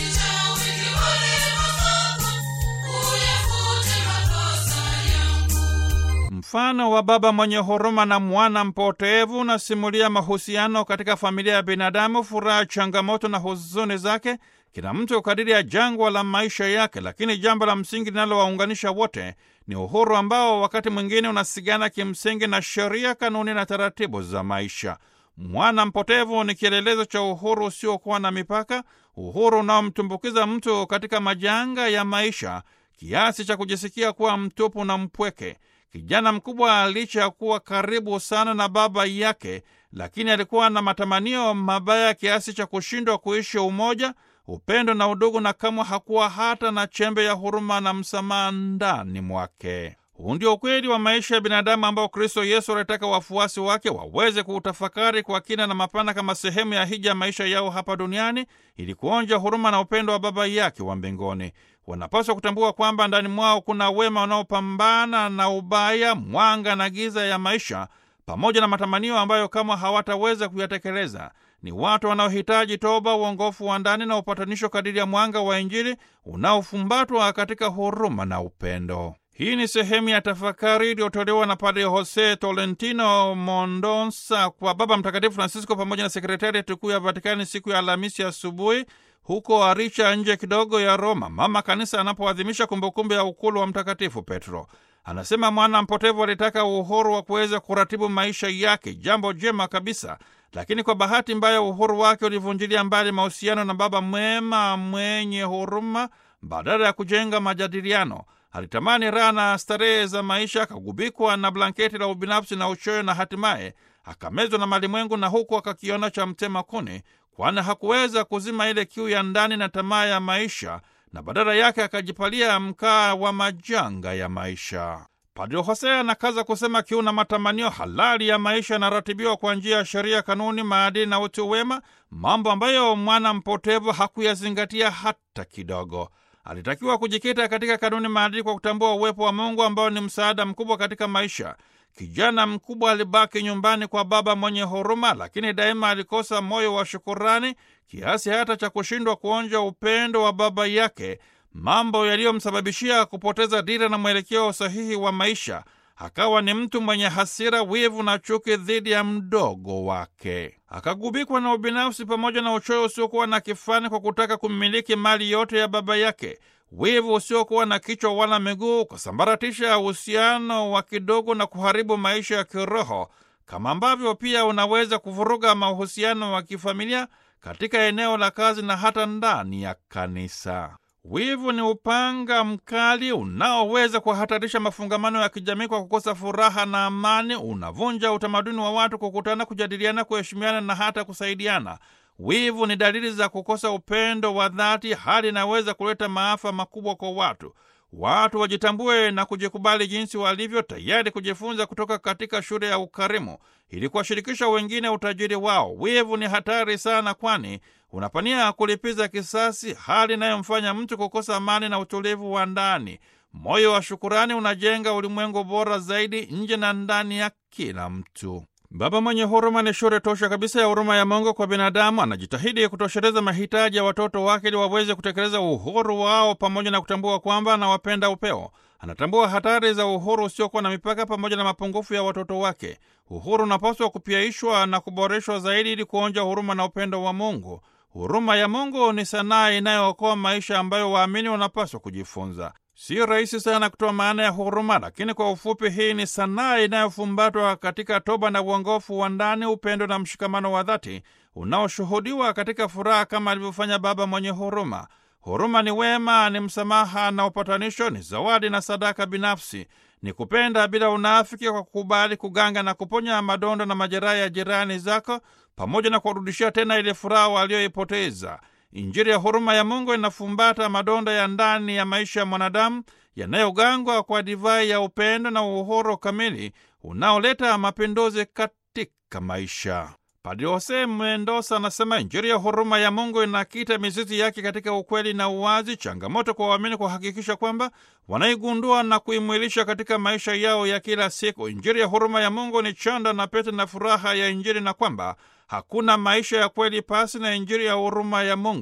Mfano wa baba mwenye huruma na mwana mpotevu unasimulia mahusiano katika familia ya binadamu, furaha, changamoto na huzuni zake, kila mtu kadiri ya jangwa la maisha yake. Lakini jambo la msingi linalowaunganisha wote ni uhuru ambao wakati mwingine unasigana kimsingi na sheria, kanuni na taratibu za maisha. Mwana mpotevu ni kielelezo cha uhuru usiokuwa na mipaka, uhuru unaomtumbukiza mtu katika majanga ya maisha kiasi cha kujisikia kuwa mtupu na mpweke. Kijana mkubwa licha ya kuwa karibu sana na baba yake, lakini alikuwa na matamanio mabaya kiasi cha kushindwa kuishi umoja, upendo na udugu, na kamwe hakuwa hata na chembe ya huruma na msamaha ndani mwake. Huu ndio ukweli wa maisha ya binadamu ambao Kristo Yesu alitaka wafuasi wake waweze kuutafakari kwa kina na mapana kama sehemu ya hija ya maisha yao hapa duniani ili kuonja huruma na upendo wa Baba yake wa mbinguni. Wanapaswa kutambua kwamba ndani mwao kuna wema unaopambana na ubaya, mwanga na giza ya maisha, pamoja na matamanio ambayo kama hawataweza kuyatekeleza. Ni watu wanaohitaji toba, uongofu wa ndani na upatanisho kadiri ya mwanga wa Injili unaofumbatwa katika huruma na upendo. Hii ni sehemu ya tafakari iliyotolewa na Padre Jose Tolentino Mondonsa kwa Baba Mtakatifu Francisco pamoja na sekretariati kuu ya Vatikani siku ya Alhamisi asubuhi huko Aricha, nje kidogo ya Roma, mama kanisa anapoadhimisha kumbukumbu ya ukulu wa Mtakatifu Petro. Anasema mwana mpotevu alitaka uhuru wa kuweza kuratibu maisha yake, jambo jema kabisa, lakini kwa bahati mbaya uhuru wake ulivunjilia mbali mahusiano na baba mwema mwenye huruma. Badala ya kujenga majadiliano, alitamani raha na starehe za maisha, akagubikwa na blanketi la ubinafsi na uchoyo, na hatimaye akamezwa na malimwengu, na huku akakiona cha mtema kuni kwani hakuweza kuzima ile kiu ya ndani na tamaa ya maisha, na badala yake akajipalia mkaa wa majanga ya maisha. Padre Hosea anakaza kusema kiu na matamanio halali ya maisha yanaratibiwa kwa njia ya sheria, kanuni, maadili na utu wema, mambo ambayo mwana mpotevu hakuyazingatia hata kidogo. Alitakiwa kujikita katika kanuni, maadili kwa kutambua uwepo wa Mungu ambao ni msaada mkubwa katika maisha. Kijana mkubwa alibaki nyumbani kwa baba mwenye huruma, lakini daima alikosa moyo wa shukurani kiasi hata cha kushindwa kuonja upendo wa baba yake, mambo yaliyomsababishia kupoteza dira na mwelekeo sahihi wa maisha. Akawa ni mtu mwenye hasira, wivu na chuki dhidi ya mdogo wake. Akagubikwa na ubinafsi pamoja na uchoyo usiokuwa na kifani kwa kutaka kumiliki mali yote ya baba yake. Wivu usiokuwa na kichwa wala miguu ukasambaratisha uhusiano wa kidogo na kuharibu maisha ya kiroho, kama ambavyo pia unaweza kuvuruga mahusiano wa kifamilia katika eneo la kazi na hata ndani ya kanisa. Wivu ni upanga mkali unaoweza kuhatarisha mafungamano ya kijamii kwa kukosa furaha na amani. Unavunja utamaduni wa watu kukutana, kujadiliana, kuheshimiana na hata kusaidiana. Wivu ni dalili za kukosa upendo wa dhati, hali inaweza kuleta maafa makubwa kwa watu. Watu wajitambue na kujikubali jinsi walivyo, tayari kujifunza kutoka katika shule ya ukarimu ili kuwashirikisha wengine utajiri wao. Wivu ni hatari sana, kwani unapania kulipiza kisasi, hali inayomfanya mtu kukosa amani na utulivu wa ndani. Moyo wa shukurani unajenga ulimwengu bora zaidi nje na ndani ya kila mtu. Baba mwenye huruma ni shure tosha kabisa ya huruma ya Mungu kwa binadamu. Anajitahidi kutosheleza mahitaji ya watoto wake ili waweze kutekeleza uhuru wao, pamoja na kutambua kwamba anawapenda upeo. Anatambua hatari za uhuru usiokuwa na mipaka pamoja na mapungufu ya watoto wake. Uhuru unapaswa kupiaishwa na kuboreshwa zaidi ili kuonja huruma na upendo wa Mungu. Huruma ya Mungu ni sanaa inayookoa maisha ambayo waamini wanapaswa kujifunza. Si rahisi sana kutoa maana ya huruma, lakini kwa ufupi, hii ni sanaa inayofumbatwa katika toba na uongofu wa ndani, upendo na mshikamano wa dhati unaoshuhudiwa katika furaha, kama alivyofanya baba mwenye huruma. Huruma ni wema, ni msamaha na upatanisho, ni zawadi na sadaka binafsi, ni kupenda bila unafiki, kwa kukubali kuganga na kuponya madonda na majeraha ya jirani zako, pamoja na kuwarudishia tena ile furaha walioipoteza. Injili ya huruma ya Mungu inafumbata madonda ya ndani ya maisha ya mwanadamu yanayogangwa kwa divai ya upendo na uhuru kamili unaoleta mapinduzi katika maisha. Padre Jose Mendoza anasema Injili ya huruma ya Mungu inakita mizizi yake katika ukweli na uwazi, changamoto kwa waamini kuhakikisha kwamba wanaigundua na kuimwilisha katika maisha yao ya kila siku. Injili ya huruma ya Mungu ni chanda na pete na furaha ya Injili, na kwamba hakuna maisha ya kweli pasi na Injili ya huruma ya Mungu,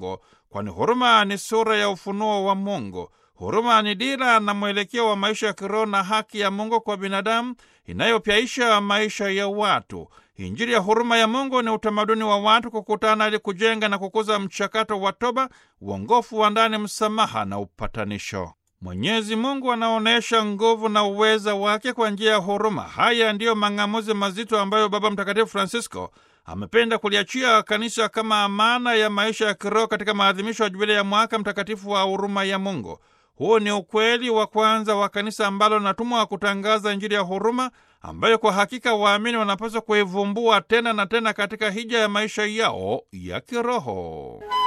kwani huruma ni sura ya ufunuo wa Mungu. Huruma ni dira na mwelekeo wa maisha ya kiroho na haki ya Mungu kwa binadamu inayopyaisha maisha ya watu. Injili ya huruma ya Mungu ni utamaduni wa watu kukutana ili kujenga na kukuza mchakato wa toba, uongofu wa ndani, msamaha na upatanisho. Mwenyezi Mungu anaonyesha nguvu na uweza wake kwa njia ya huruma. Haya ndiyo mang'amuzi mazito ambayo Baba Mtakatifu Francisco amependa kuliachia kanisa kama amana ya maisha ya kiroho katika maadhimisho ya jubilei ya mwaka mtakatifu wa huruma ya Mungu. Huu ni ukweli wa kwanza wa kanisa ambalo linatumwa kutangaza Injili ya huruma ambayo kwa hakika waamini wanapaswa kuivumbua tena na tena katika hija ya maisha yao ya kiroho.